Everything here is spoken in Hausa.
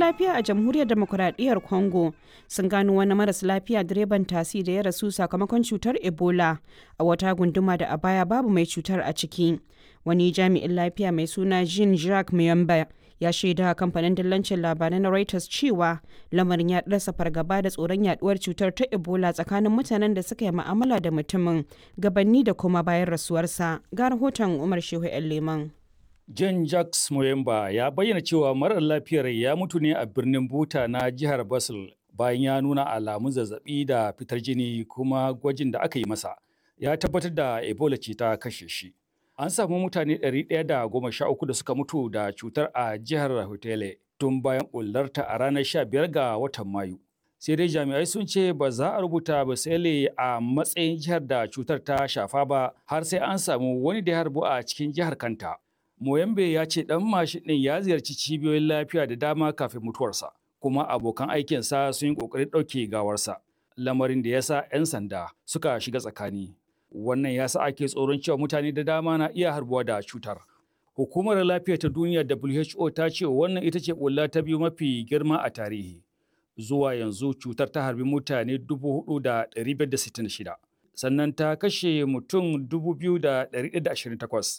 lafiya a jamhuriyar demokuraɗiyyar congo sun gano wani maras lafiya direban tasi da ya rasu sakamakon cutar ebola a wata gunduma da a baya babu mai cutar a ciki wani jami'in lafiya mai suna jean jacques muyamba ya shaida kamfanin dillancin labarai na reuters cewa lamarin ya ɗarsa fargaba da tsoron yaduwar cutar ta ebola tsakanin mutanen da suka yi ma'amala da mutumin gabanni da kuma bayan rasuwarsa ga rahoton umar shehu yan leman John Jacques Moyemba ya bayyana cewa marar lafiyar ya mutu ne a birnin Buta na jihar Basel bayan ya nuna alamun zazzabi da fitar jini kuma gwajin da aka yi masa ya tabbatar da Ebola ce ta kashe shi. An samu mutane 113 da suka mutu da cutar a jihar Hotele tun bayan bullarta a ranar 15 ga watan Mayu. Sai dai jami'ai sun ce ba za a rubuta Basele a matsayin jihar da cutar ta shafa ba har sai an samu wani da ya harbu a cikin jihar kanta. Moyambe ya ce ɗan mashin ɗin ya ziyarci cibiyoyin lafiya da dama kafin mutuwarsa, kuma abokan aikinsa sun yi ƙoƙarin ɗauke gawarsa, lamarin da ya sa 'yan sanda suka shiga tsakani. Wannan ya sa ake tsoron cewa mutane da dama na iya harbuwa da cutar. Hukumar lafiya ta duniya WHO ta ce wannan ita ce ƙulla ta biyu mafi girma a tarihi. Zuwa yanzu cutar ta harbi mutane 4,566. sannan ta kashe mutum 2,128